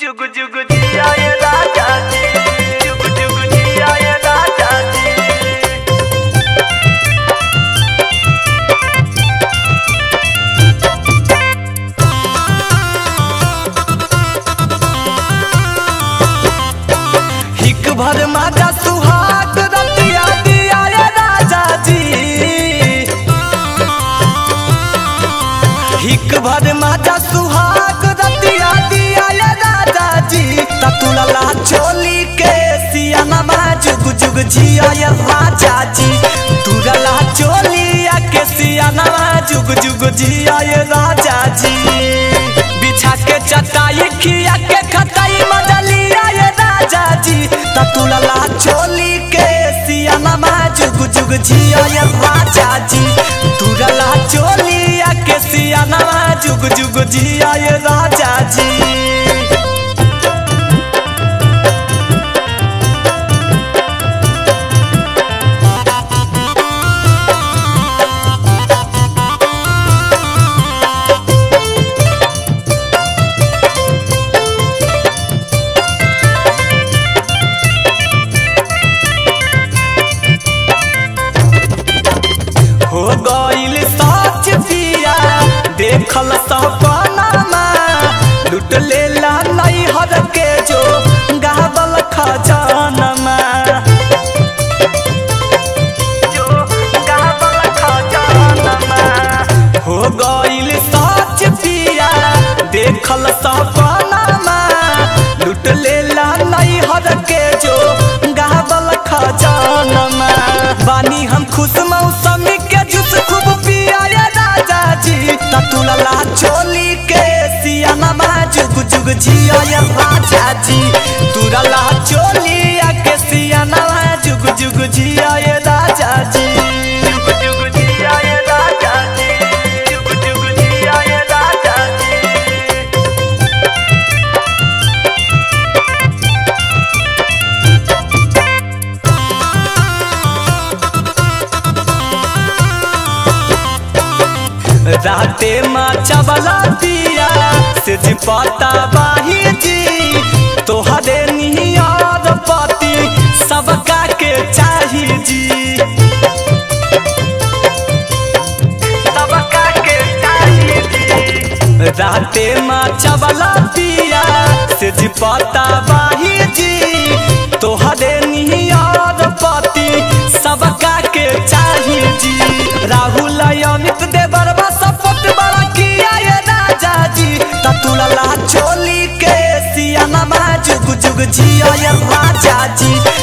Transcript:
जुग जुग जिया ये राजा जी जुग जुग जिया ये राजा जी हिक भर माता सुहाग रतिया दिया ये राजा जी हिक भर माता सुहाग रतिया दिया ये राजा जी ततुलला चोली के सियानमा जुग जुग जिया ये राजा जी तुरला चोलिया के सियानमा जुग जुग जिया ये राजा जी बिछा के चटाई खिया के खटाई मजलिया ये राजा जी ततुलला चोली के सियानमा जुग जुग जिया ये राजा जी तुरला चोलिया के सियानमा जुग जुग जिया ये राजा जी हो गइल सच पिया देखल सपनामा लुट लेला नैहर के जो गावल खजानमा जो गावल खजानमा हो गइल सच पिया देखल सपनामा लुट लेला नैहर के जो गावल खजानमा बानी हम खुश मौसमी के जूस खूब पिया ये राजा जी ततुलला चोली के सियानमा जुग जुग जिया ये राजा जी तुरला चोलिया के सियानमा जुग जुग जिया ये राजा जी जुग जुग जिया ये राजा जी जुग जुग जिया ये राजा जी राते माँ चबला दिया से जी पता बाही जी तोहरे नियर पति सबका के चाही जी सबका के चाहिए जी राते माँ चबला दिया से जी पता बाही जी तोहरे नियर पति सबका के चाही जी राहुल अमित देवर सपोर्ट बड़ा किया ये राजा जी ततुलला चोली के सियानमा जुग जुग जिया ये राजा जी